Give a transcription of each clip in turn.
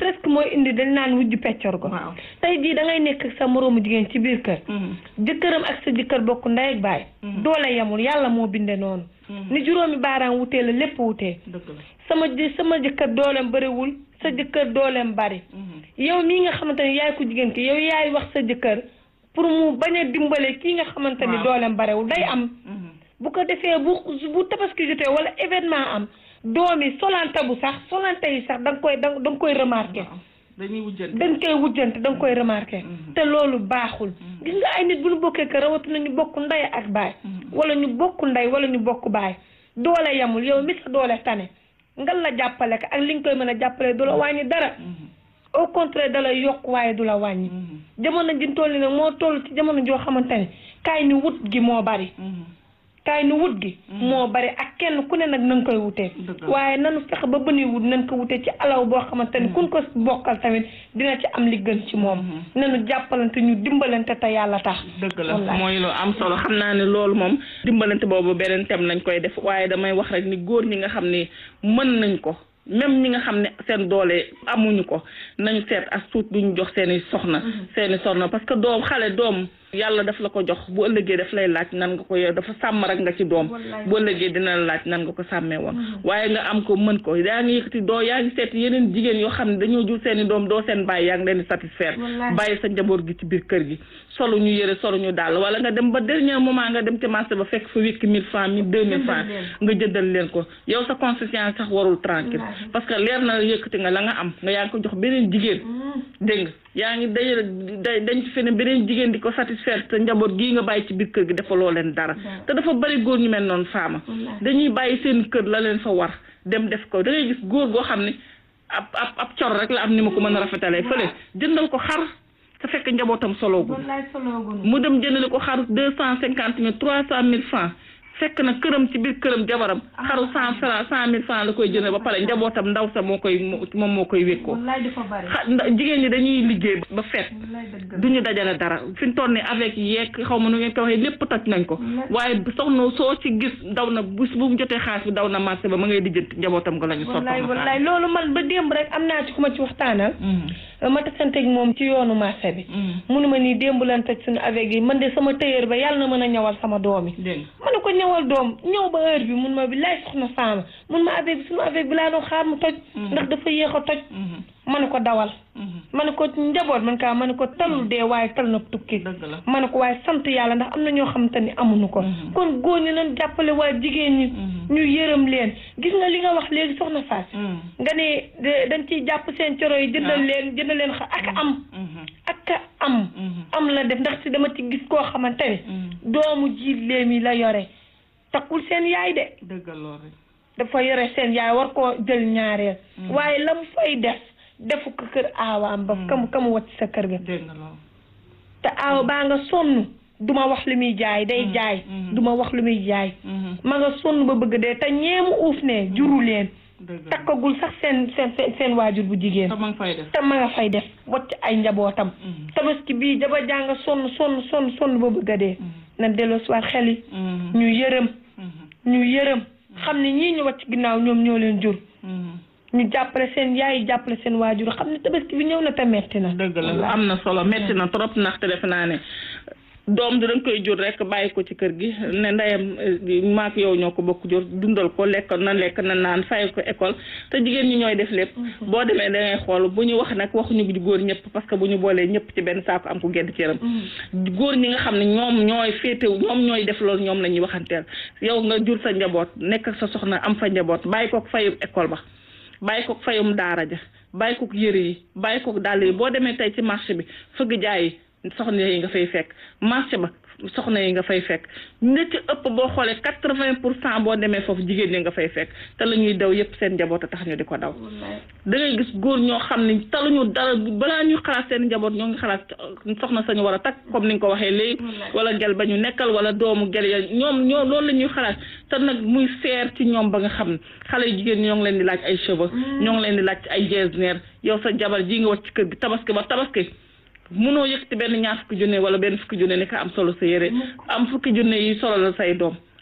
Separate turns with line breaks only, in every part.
presque mooy indi dañ naan wujju peccor ko
waaw
tey jii da ngay nekk ak sa moroomu jigéen ci biir kër jëkkëram ak sa jëkkër bokk ndey ak baay doole yamul yàlla moo binde noonu ni juróomi baaraam wutee la lépp wutee
dëgg la
sama jë sama jëkkër dooleem bëriwul sa jëkkër dooleem bari yow mii nga xamante ni yaay ko jigéen ki yow yaay wax sa jëkkër pour mu bañ a dimbale kii nga xamante ni
Waaw.
dooleem barewul day am bu ko defee bu bu tabaski jotee wala événement am doom yi solante bu sax solante yi sax da nga koy da nga koy remarqué
dañuy wujjante
dañ koy wujjante da nga koy remarqué te loolu baaxul gis nga ay nit bu ñu bokkee kër rawatina ñu bokk ndey ak baay wala ñu bokk ndey wala ñu bokk baay doole yamul yow mi sa doole tane ngal la jàppale ko ak li nga koy mën a jàppale du la wàññi dara au contraire da la yokk waaye du la wàññi jamono ji toll nag moo toll ci jamono joo xamante ne kaay ni wut gi moo bari kaay ni wut gi moo bari ak kenn ku ne nag na nga koy wutee
Dëgg la.
waaye nanu fexe ba bënuy wut nañ ko wutee ci alaw boo xamante ni kun ko bokkal tamit dina ci am li gën ci moom nanu jàppalante ñu dimbalante te yàlla tax
dëgg la
Wallaay.
mooy lu am solo xam naa ne loolu moom dimbalante boobu beneen tem lañ koy def waaye damay wax rek ni góor ñi nga xam ni mën nañ ko même ñi nga xam ne seen doole amuñu ko nañu seet as tuut duñu jox seeni soxna seeni soxna parce que doom xale doom yàlla daf la ko jox bu ëllëgee daf lay laaj nan nga ko yor dafa sàmm rek nga ci doom
Wallaay.
bu ëllëgee dina la laaj nan nga ko sàmmee woon waaye nga am ko mën ko yaa ngi yëkkati doo yaa ngi seet yeneen jigéen yoo xam ne dañoo jur seeni doom doo seen bàyyi yaa ngi leen di satisfaire
Wallaay.
bàyyi sa njaboot gi ci biir kër gi solo ñu yëre solo ñu daal wala nga dem ba dernier moment nga dem ci marché ba fekk fa wékki mille francs mille deux mille francs nga jëndal leen ko yow sa conscience sax warul tranquille
Wallaahi.
parce que leer na yëkkati nga la nga am nga yaa ngi ko jox beneen jigéen dégg nga yaa ngi dajale da dañ ci fene beneen jigéen di ko satisfaire te njaboot gii nga bàyyi ci biir kër gi defaloo leen dara te dafa bari góor ñu mel noonu faama
Wallaahi.
dañuy bàyyi seen kër la leen fa war dem def ko da ngay gis góor goo xam ne ab ab ab cor rek la am ni ma ko mën a rafetalee fële jëndal ko xar te fekk njabootam soloogul
wallaay soloogun
mu dem jëndale ko xaru deux cent cinquante mille trois cent mille francs fekk na këram ci biir këram jabaram xaru cent francs cent mille francs la koy jënd ba pare njabootam ndaw sa moo koy moom moo koy wékkoo
wallaay dafa bari
xa nda- jigéen ñi dañuy liggéey ba fet
wallaay dëgg la
du ñu dajale dara fi ñu toll nii avec yeeg xaw ma nu ngeen ko waxee lépp toj nañ ko waaye soxna soo ci gis daw na bu bu mu jotee xaalis bi daw na marché ba ma ngay lijjanti njabootam nga la ñu sotti
wallaay wallaay loolu man ba démb rek am naa ci ku ma ci waxtaanal ma tasanteeg moom ci yoonu marché bi munu ma nii démb lan toj suñu avec yi man de sama tailleur ba yàlla na mën a ñawal sama doom yi
dégg
ma ne ko ñawal doom ñëw ba heure bi mun ma bi lay soxna faama mun ma avec bi suñu avec bi laa doon xaar mu toj ndax dafa yéex a toj ma ne ko dawal ma ne ko njaboot man kaa ma ne ko talul dee waaye tal na tukki
dëgg la
ma ne ko waaye sant yàlla ndax am na ñoo xamante ni amuñu ko kon góor ñi nañ jàppale waaye jigéen ñi ñu yërëm leen gis nga li nga wax léegi soxna Fass nga ne de- dañ ciy jàpp seen coro yi jëndal leen jëndal leen xa ak am ak am am la def ndax si dama ci gis koo xamante ne doomu jiitleem yi la yore takkul seen yaay de
dëgg loolu rek
dafa yore seen yaay war koo jël ñaareel waaye la mu fay def defu ko kër aawaam ba kamu kamu wacc sa kër ga
dégg nga loolu
te aaw baa nga sonn duma wax lu muy jaay day jaay duma wax lu muy jaay ma nga sonn ba bëgg dee te ñeemu uuf ne juru leen
dëgg la
takkagul sax seen seen seen seen waajur bu jigéen
te ma ngi fay def
te ma nga fay def wacc ay njabootam tabaski bii jaba jàng sonn sonn sonn sonn ba bëgg a dee na delloo si waat xel yi ñu yërëm ñu yërëm xam ne ñii ñu wacc ginnaaw ñoom ñoo leen jur ñu jàppale seen yaay jàppale seen waajur xam ne tabaski bi ñëw na te metti na
dëgg la am na solo metti na trop ndaxte defe naa ne doom di dañ koy jur rek bàyyi ko ci kër gi ne ndeyam eh, maak yow ñoo ko bokk jur dundal ko lekk na lekk na naan fay ko école te jigéen ñi ñooy def lépp boo demee da ngay xool bu ñu wax nag waxuñu góor ñëpp parce que bu ñu boolee ñëpp ci benn saako am ko gedd ci yaram góor ñi nga xam ne ñoom ñooy féetew ñoom ñooy def loolu ñoom la ñuy waxanteel yow nga jur sa njaboot nekk ak sa soxna am fa njaboot bàyyi ko fayu école ba bàyyi ko fayum daara ja bàyyi ko yëre yi bàyyi ko dàll yi boo demee tey ci marché bi fëgg jaay yi soxna yi nga fay fekk marché ba soxna yi nga fay fekk ne ci ëpp boo xoolee quatre vingt pour cent boo demee foofu jigéen ñi nga fay fekk te la ñuy daw yépp seen njaboot a tax ñu di ko daw da ngay gis góor ñoo xam ne taluñu dara balaa ñuy xalaat seen njaboot ñoo ngi xalaat soxna sañu war a takk comme ni nga ko waxee léegi wala gel ba ñu nekkal wala doomu gel ya ñoom ñoo loolu la ñuy xalaat te nag muy seer ci ñoom ba nga xam ne xale yu jigéen ñi ñoo ngi leen di laaj ay cheveux ñoo ngi leen di laaj ay getzner yow sa jabar ji nga wacc ci kër gi tabaski ba tabaski munoo yëkkati benn ñaar fukki junne wala benn fukki junne ni ko am solo sa yére am fukki junne yi solo la say doom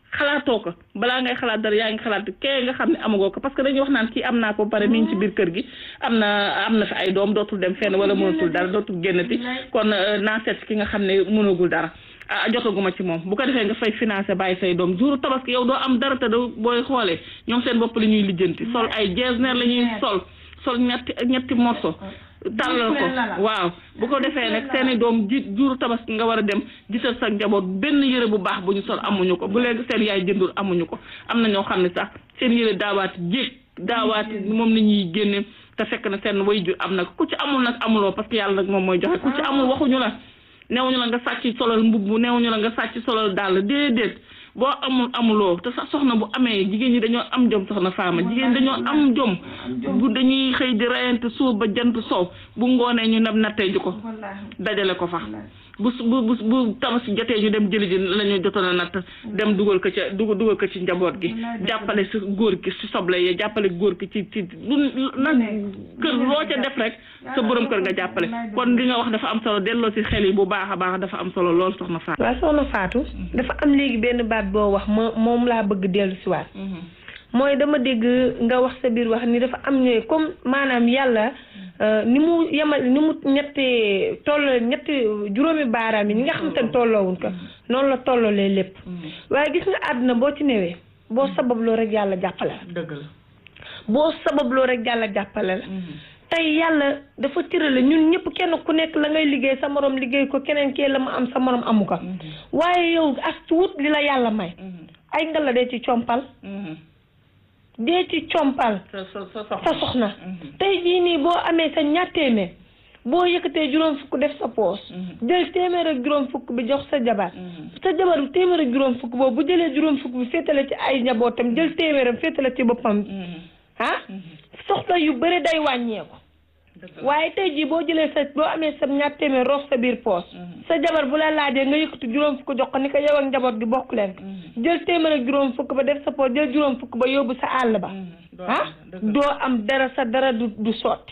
xalaatoo ko balaa ngay xalaat dara yaa ngi xalaat kee nga xam ne amagoo ko parce que dañuy wax naan kii am naa ko ba pare mi ngi ci biir kër gi am na am na fi ay doom dootul dem fenn wala mënatul dara dootul génnati kon naa seet ki nga xam ne mënagul dara ah jotaguma ci moom bu ko defee nga fay financé bàyyi say doom jour tabaski yow doo am dara te doo booy xoolee ñoom seen bopp la ñuy lijjanti sol ay jeesneer la ñuy sol sol ñetti ñetti morso tàllal ko waaw bu ko defee nag seeni doom ji juru tabaski nga war a dem gisal sa njaboot benn yëre bu baax bu ñu sol amuñu ko bu léegi seen yaay jëndul amuñu ko am na ñoo xam ne sax seen yëre daawaati jéeg daawaati moom la ñuy génne te fekk na seen way jur am na ku ci amul nag amuloo parce que yàlla nag moom mooy joxe ku ci amul waxuñu la neewuñu la nga sàcc solal mbubb neewuñu la nga sàcc solal dàll déedéet boo amul amuloo te sax soxna bu amee jigéen ñi dañoo am jom soxna faama jigéen dañoo am jom bu dañuy xëy di reyante suuf ba jant soow bu ngoonee ñu nab nattee ji ko dajale ko fa bu bu bu bu tabaski jotee ñu dem jëli ji la ñu jotoon a natt dem dugal ko ca dugal dugal ko ci njaboot gi jàppale si góor gi si soble yi jàppale góor gi ci ci lu nag kër loo ca def rek sa borom kër nga jàppale kon li nga wax dafa am solo delloo si xel yi bu baax a baax dafa am solo lool soxna Fatou.
waaw soxna Fatou dafa am léegi benn baat boo wax ma moom laa bëgg dellu si waat mooy dama dégg nga wax sa biir wax ni dafa am ñooy comme maanaam yàlla ni mu yemal ni mu ñetti toll ñetti juróomi baaraam yi ñi nga xam te ne tolloowuñ ko noonu la tolloolee lépp waaye gis nga àdduna boo ci newee boo sababloo rek yàlla jàppale la
dëgg la
boo sababloo rek yàlla jàppale la tey yàlla dafa tërale ñun ñëpp kenn ku nekk la ngay liggéey sa morom liggéey ko keneen kee la mu am sa morom amu ko waaye yow as tuut li la yàlla may ay nga la dee ci compal dee ci compal sa soxna tey jii nii boo amee sa ñaar téeméer boo yëkkatee juróom fukk def sa poos jël téeméer ak juróom fukk bi jox sa jabar sa jabar bi téeméer ak juróom fukk boobu bu jëlee juróom fukk bi féetale ci ay njabootam jël téeméeram féetale ci boppam ah soxla yu bëri day wàññeeku waaye tey jii boo jëlee sa boo amee sa ñaar téeméer roof sa biir poos sa jabar bu la laajee nga yëkkati juróom fukk jox ko ni ko yow ak njaboot gi bokk leen jël téeméer ak juróom fukk ba def sa poos jël juróom fukk ba yóbbu sa àll ba ah doo am dara sa dara du du sotti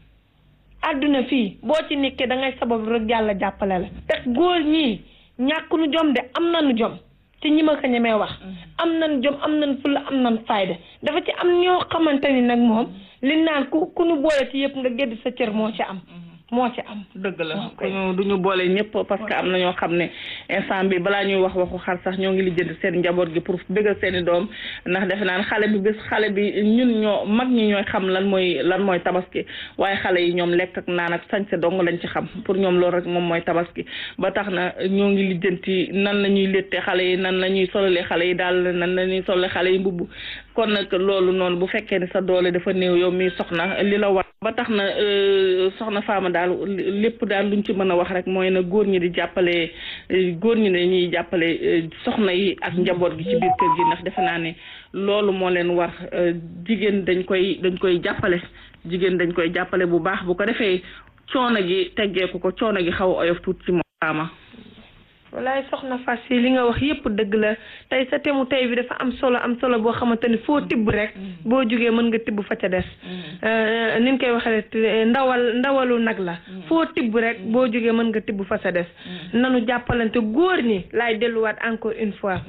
àdduna fii boo ci nekkee da ngay sabab rek yàlla jàppale la te góor ñii ñàkk nu jom de am nañu jom ci ñi ma ko ñemee wax am nañ jom am nañ fulla am nañ fayda dafa ci am ñoo xamante ni nag moom li naan ku ku nu boole ci yëpp nga gedd sa cër moo ci am moo ci am
dëgg la ñu du ñu boole ñëpp parce que am na ñoo xam ne instant bi balaa ñuy wax waxu xar sax ñoo ngi lijjanti seen njaboot gi pour bëggal seen i doom ndax defe naan xale bi bés xale bi ñun ñoo mag ñi ñooy xam lan mooy lan mooy tabaski waaye xale yi ñoom lekk ak naan ak sañse dong lañ ci xam pour ñoom loolu rek moom mooy tabaski ba tax na ñoo ngi lijjanti nan la ñuy létte xale yi nan la ñuy solalee xale yi daal nan la ñuy solalee xale yi mbubb kon nag loolu noonu bu fekkee ne sa doole dafa néew yow mi soxna li la war ba tax na soxna Fama daal lépp daal luñ ci mën a wax rek mooy na góor ñi di jàppale góor ñi ne ñuy jàppale soxna yi ak njaboot gi ci biir kër gi ndax defe naa ne loolu moo leen war jigéen dañ koy dañ koy jàppale jigéen dañ koy jàppale bu baax bu ko defee coono gi teggeeku ko coono gi xaw a oyof tuuti ci moom Fama
walaay soxna fas yi li nga wax yépp dëgg la tey sa temu tey bi dafa am solo am solo boo xamante ni foo tibb rek boo jógee mën nga tibb fa ca des ni ñu koy waxee ndawal ndawalu nag la foo tibb rek boo jógee mën nga tibb fa ca des nanu jàppalante góor ñi laay delluwaat encore une fois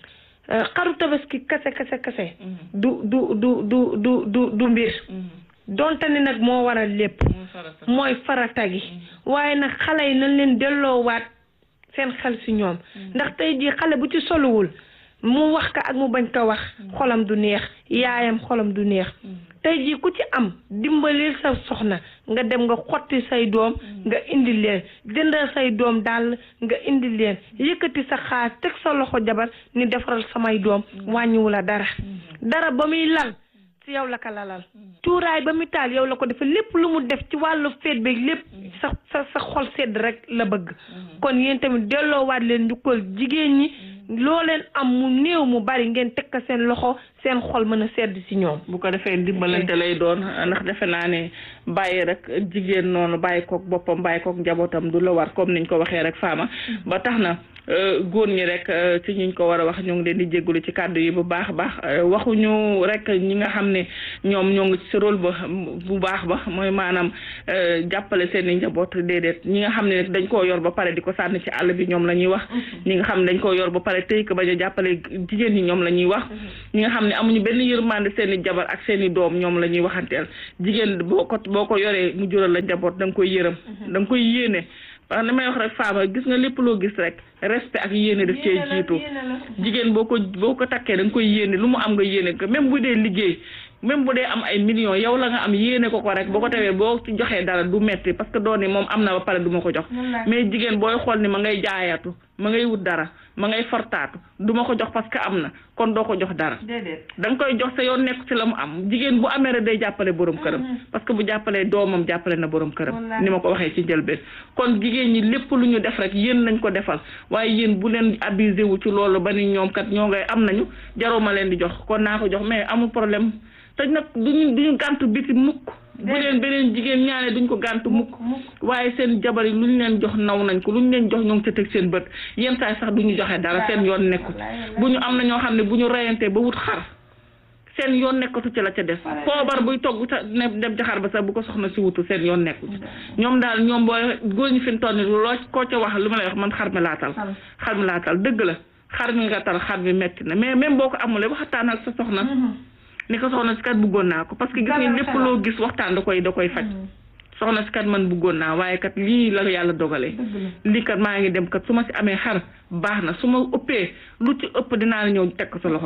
xaru tabaski kase kase kase du du du du du du du mbir donte ni nag moo waral lépp mooy farata gi waaye nag xale yi nañ leen delloowaat seen xel si ñoom ndax tey jii xale bu ci soluwul mu wax ka ak mu bañ ko wax xolam du neex yaayam xolam du neex tey jii ku ci am dimbalil sa soxna nga dem nga xotti say doom nga indi leen jëndal say doom daal nga indi leen yëkkati sa xaas teg sa loxo jabar ni defaral samay doom wàññiwu la dara dara ba muy lal si yow la ko lalal cuuraay ba mu taal yow la ko defee lépp lu mu def ci wàllu feet beeg lépp sa sa sa xol sedd rek la bëgg kon yéen tamit delloowaat leen njukkal jigéen ñi loo leen am mu néew mu bari ngeen teg ko seen loxo seen xol mën a sedd si ñoom.
bu ko defee dimbalante lay doon ndax defe naa ne bàyyi rek jigéen noonu bàyyi koog boppam bàyyi koog njabootam du la war comme niñ ko waxee rek faama ba tax na góor ñi rek ci ñuñ ko war a wax ñoo ngi leen di jégalu ci kàddu yi bu baax a baax waxuñu rek ñi nga xam ne ñoom ñoo ngi ci rôle ba bu baax ba mooy maanaam jàppale seen i njaboot déedéet ñi nga xam ne dañ koo yor ba pare di ko sànni ci àll bi ñoom la ñuy wax ñi nga xam ne dañ koo yor ba pare tëy ko bañ a jàppale jigéen ñi ñoom la ñuy wax ñi nga xam ne amuñu benn yërmande seen i jabar ak seen i doom ñoom la ñuy waxanteel jigéen boo ko boo ko yoree mu jural la njaboot da nga koy yërëm da nga koy yéene parce que li may wax rek faama gis nga lépp loo gis rek respect ak yéene daf cee jiitu jigéen boo ko boo ko takkee da nga koy yéene lu mu am nga yéene ko même bu dee liggéey même bu dee am ay millions yow la nga am yéene ko ko rek boo ko tewee boo ci joxee dara du metti parce que doon ni moom am na ba pare du ma ko jox mais jigéen booy xool ni ma ngay jaayatu ma ngay wut dara ma ngay fortaatu du ma ko jox parce que am na kon doo ko jox dara da nga koy jox sa yoon nekk ci la mu am jigéen bu amee rek day jàppale borom këram parce que bu jàppalee doomam jàppale na borom këram ni ma ko waxee ci njëlbeen kon jigéen ñi lépp lu ñu def rek yéen nañ ko defal waaye yéen bu leen abusé wu ci loolu ba ni ñoom kat ñoo ngay am nañu jaruma leen di jox kon naa ko jox mais amul problème te nag duñu duñu gàntu biti mukk bu leen beneen jigéen ñaane duñ ko gàntu mukk waaye seen jabar yi lu ñu leen jox naw nañ ko lu ñu leen jox ñoo ngi ca teg seen bët yenn saay sax duñu joxe dara seen yoon nekku bu ñu am na ñoo xam ne bu ñu reyantee ba wut xar seen yoon nekkatu ci la ca des poobar buy togg sa ne dem ca xar ba sax bu ko soxna si wutu seen yoon nekku ci ñoom daal ñoom booy góor ñi fi mu toll nii loo koo ca wax lu ma lay wax man xar mi laatal xar mi laatal dëgg la xar mi nga tal xar mi metti na mais même boo ko amulee waxtaan ak sa soxna ni ko soxna si kat bëggoon naa ko parce que gis nga lépp loo gis waxtaan da koy da koy faj soxna si kat man bëggoon naa waaye kat lii la yàlla dogalee lii kat maa ngi dem kat su ma si amee xar baax na su ma ëppee lu ci ëpp dinaa la ñëw teg ko sa loxo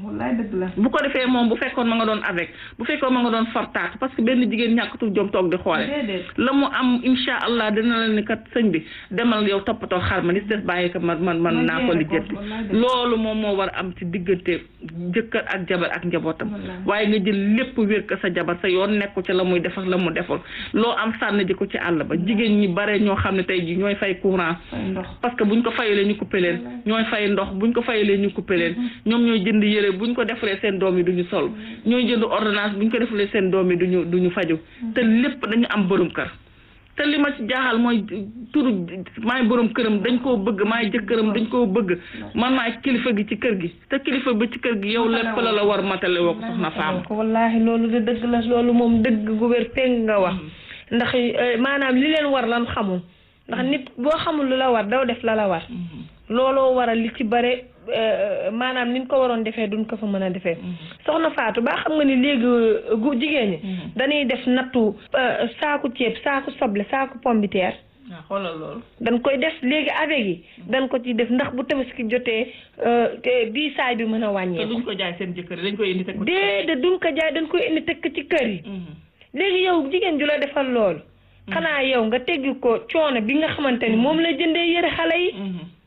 bu ko defee moom bu fekkoon ma nga doon avec bu fekkoon ma nga doon fortaatu parce que benn jigéen ñàkkatu jom toog di xoole la mu am insha allah dina la ni kat sëñ bi demal yow toppatoo xar ma ni des bàyyi ko man man man naa ko lijjanti loolu moom moo war a am ci diggante jëkkër ak jabar ak njabootam waaye nga jël lépp wér ko sa jabar sa yoon nekku ci la muy def ak la mu deful loo am sànni ji ko ci àll ba jigéen ñi bare ñoo xam ne tey ji ñooy fay courant parce que buñ ko fayalee ñu coupé leen ñooy fay ndox buñ ko fayalee ñu coupé leen ñoom ñooy jënd yére buñ ko defalee seen doom yi duñu sol ñooy jënd ordonnance buñ ko defalee seen doom yi duñu duñu faju te lépp dañu am borom kër te li ma ci jaaxal mooy turu maay borom këram dañ koo bëgg maay jëkkëram dañ koo bëgg man maay kilifa gi ci kër gi te kilifa bi ci kër gi yow lépp la la war matale woo ko soxna faam
wallaahi loolu de dëgg la loolu moom dëgg gu wér péng nga wax ndax maanaam li leen war lan xamul ndax nit boo xamul lu la war daw def la la war looloo waral li ci bare maanaam ni ñu ko waroon defee duñ ko fa mën a defee soxna Fatou ba xam nga ni léegi gu jigéen ñi dañuy def nattu saaku ceeb saaku soble saaku pombiteer
waaw xoolal loolu
dañ koy def léegi avec yi dañ ko ci def ndax bu tabaski jotee bii saay bi mën a
te
wàññeeku
duñ ko jaay seen jëkkër yi dañ koy indi teg ko
déedéet duñ ko jaay dañ koy indi tekk ci kër yi léegi yow jigéen ju la defal loolu xanaa yow nga teggi ko coono bi nga xamante ni moom la jëndee yëre xale yi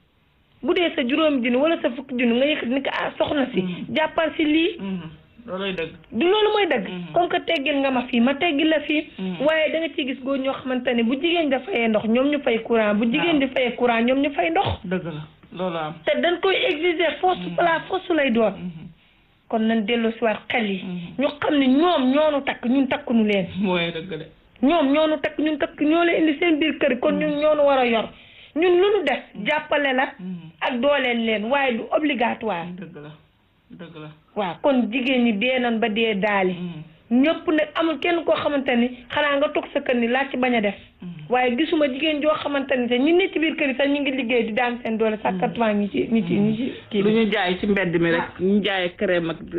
bu dee sa juróomi junni wala sa fukki junni nga yëkkati ni ko ah soxna si jàppal si lii
looloy dëgg
du loolu mooy dëgg comme que teggil nga ma fii ma teggil la fii waaye da nga ciy gis góor ñoo xamante ne bu jigéen da fayee ndox ñoom ñu fay courant bu jigéen di fayee courant ñoom ñu fay ndox
dëgg la loolu am
te dañ koy exiger force pla force lay doon kon nañ delloo si waat xel yi ñu xam ne ñoom ñoonu takk ñun takkunu leen
mooy dëgg de
ñoom ñoonu takk ñun takk ñoo leen indi seen biir kër kon ñun ñoonu war a yor ñun lu nu def jàppale la ak dooleel leen waaye du obligatoire
dëgg la dëgg la
waaw kon jigéen ñi dee nan ba dee daali ñëpp nag amul kenn koo xamante ni xanaa nga toog sa kër ni laa ci bañ a def waaye gisuma jigéen joo xamante ni te ñi ne ci biir kër yi sax ñu ngi liggéey di daan seen doole sax kattan ñi ci ñi ci ñi ci kii
lu ñu jaay ci mbedd mi rek ñu jaay crème ak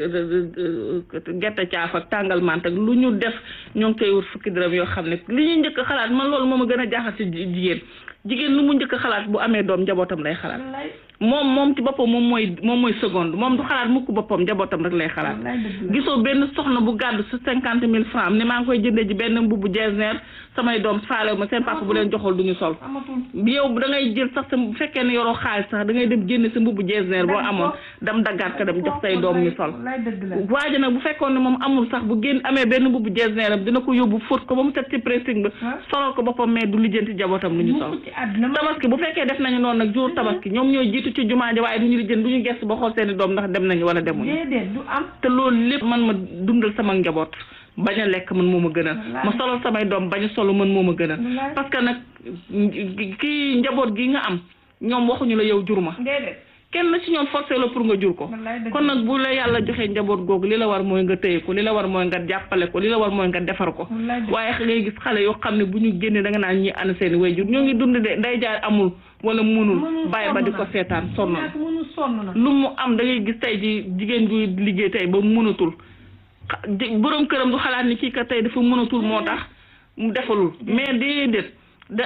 gerte caaf ak tàngal mant ak lu ñu def ñoo ngi koy wut fukki dërëm yoo xam ne li ñu njëkk a xalaat man loolu moom a gën a jaaxal ci jigéen jigéen lu mu njëkk a xalaat bu amee doom njabootam lay xalaat moom moom ci boppam moom mooy moom mooy seconde moom du xalaat mukk boppam njabootam rek lay xalaat gisoo benn soxna bu gàddu sa cinquante mille francs ni maa ngi koy jëndee ji benn mbubbu jeesneer samay doom faale ma seen papa bu leen joxul du ñu sol yow da ngay jël sax sa bu fekkee ne yoroo xaalis sax da ngay dem génne sa mbubbu jeesneer boo amoon dam daggaat ko dem jox say doom ñu sol waaye nag bu fekkoon ne moom amul sax bu génn amee benn mbubbu jeesneer am dina ko yóbbu fóot ko ba mu set ci pressing ba solal ko boppam mais du lijjanti jabootam lu ñu sol tabaski bu fekkee def nañu noonu nag jour tabaski ñoom ñooy jiitu ci jumaa ji waaye du ñu lijjanti du ñu gëstu ba xool seeni doom ndax dem nañu wala demuñu
déedéet du am
te loolu lépp man ma dundal sama njaboot bañ a lekk man moo ma gënal ma solal samay doom bañ a solo man moo ma gënal parce que nag kii njaboot gi nga am ñoom waxuñu la yow jur ma
déedéet
kenn ci ñoom forcé la pour nga jur ko
wallaay dëgg
kon nag bu la yàlla joxee njaboot googu li la war mooy nga téye ko li la war mooy nga jàppale ko li la war mooy nga defar ko
wallaay dëgg
waaye ngay gis xale yoo xam ne bu ñu génnee da nga naan ñi ana seen wayjur ñoo ngi dund de nday jaay amul wala munul
Mënul,
bàyyi ba
sonn
di ko
na.
seetaan sonn na
ñaata mënu sonn na
lu mu am da ngay gis tey ji jigéen juy liggéey tey ba mënatul xa- ji- boroom këram du xalaat ni kii ka tey dafa mënatul moo tax mu defalul mais déedéet da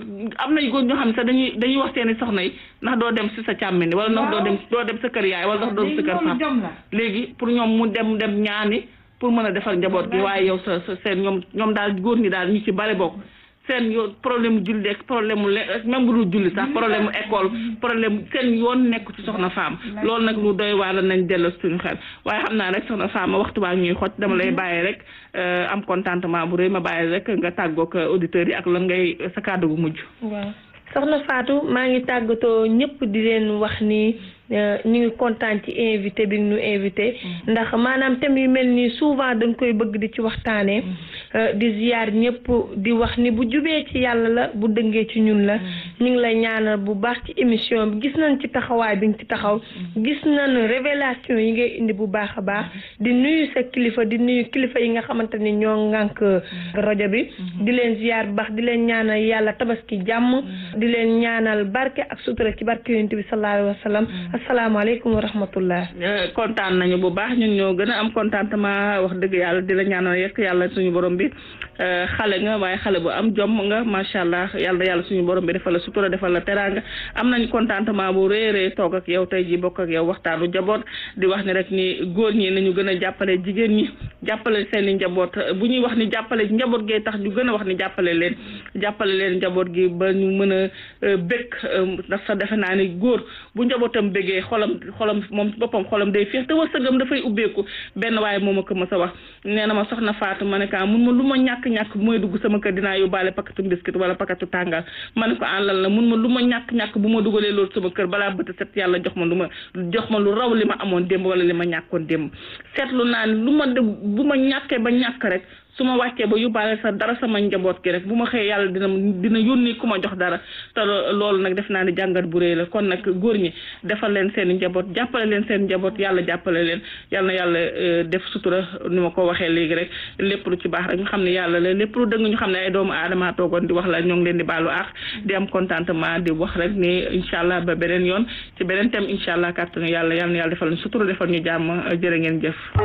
am na góor ñoo xam ne sax dañuy dañuy wax seeni soxna yi ndax doo dem si sa càmmini wala ndax doo dem doo dem sa kër yaay wala ndax doo dem sa kër
loolu
papa
jom la
léegi pour ñoom mu dem dem ñaani pour mën a defal njaboot gi waaye yow sa sa seen ñoom ñoom daal góor ñi daal ñu ci bari bokk seen yoon problème mu julli ak problème mu le même bu dul julli sax problème mu école problème seen yoon nekk ci soxna faam loolu nag lu doy waar la nañ delloo suñu xel waaye xam naa rek soxna faam waxtu baa ñuy xoj dama lay bàyyi rek euh, am contentement bu rëy ma bàyyi rek nga tàggoog auditeurs yi ak lan ngay sa kàddu gu mujj.
waaw soxna Fatou maa ngi tàggatoo ñëpp di leen wax ni euh, ñu ngi kontaan ci invité bi ñu invité ndax maanaam thème yu mel nii souvent dañ koy bëgg di ci waxtaanee euh, di ziyaar ñëpp di wax ni bu jubee ci yàlla la bu dëngee ci ñun la ñu ngi lay ñaanal bu baax ci émission bi gis nañ ci taxawaay bi nga ci taxaw gis nañ révélation yi ngay indi bu baax a baax di nuyu sa kilifa di nuyu kilifa yi nga xamante ni ñoo ŋànk rajo bi di leen ziyaar bu baax di leen ñaanal yàlla tabaski jàmm di leen ñaanal barke ak sutura ci barke yonent bi sallallahu alayhi wa sallam asalaamaaleykum wa rahmatullah
Euh, kontaan nañu bu baax ñun ñoo gën a am contentement wax dëgg yàlla di la ñaanal yekk yàlla suñu borom bi euh, xale nga waaye xale bu am jom nga macha allah yàlla yàlla suñu borom bi defal la sutura defal la teraanga am nañ contentement bu rëy a rëy toog ak yow tey ji bokk ak yow waxtaanu njaboot di wax ni rek ni góor ñi nañu gën a jàppale jigéen ñi jàppale seen i njaboot bu ñuy wax ni jàppale njaboot gee tax ñu gën a wax ni jàppale leen jàppale leen njaboot gi ba ñu mën a euh, bëgg euh, ndax sa defe naa ni góor bu njabootam bëggee xolam xolam moom ci boppam xolam day féex te wërsëgam dafay ubbeeku benn waaye moo ma ko mës a wax nee na ma soxna Fatou ma ne ko ah mun ma lu ma ñàkk-ñàkk bu may dugg sama kër dinaa yóbbaale pakatu biscuit wala pakatu tàngal ma ne ko ah lan la mun ma lu ma ñàkk-ñàkk bu ma dugalee loolu sama kër balaa bët set yàlla jox ma lu ma jox ma lu raw li ma amoon démb wala li ma ñàkkoon démb seetlu naa ni lu ma de bu ma ñàkkee ba ñàkk rek su ma wàccee ba yóbbaale sa dara sama njaboot gi rek bu ma xëyee yàlla dina dina yónni ku ma jox dara te loolu nag def naa ni jàngat bu rëy la kon nag góor ñi defal leen seen njaboot jàppale leen seen njaboot yàlla jàppale leen yal na yàlla euh, def sutura ni ma ko waxee léegi rek lépp lu ci baax rek ñu xam ne yàlla la lépp lu dëng ñu xam ne ay doomu aadama toogoon di wax la ñoo ngi leen di baalu àq di am contentement di wax rek ni incha allah ba beneen yoon ci beneen thème incha allah kàttanu yàlla yal na yàlla defal ñu sutura defal ñu jàmm jërë ngeen jëf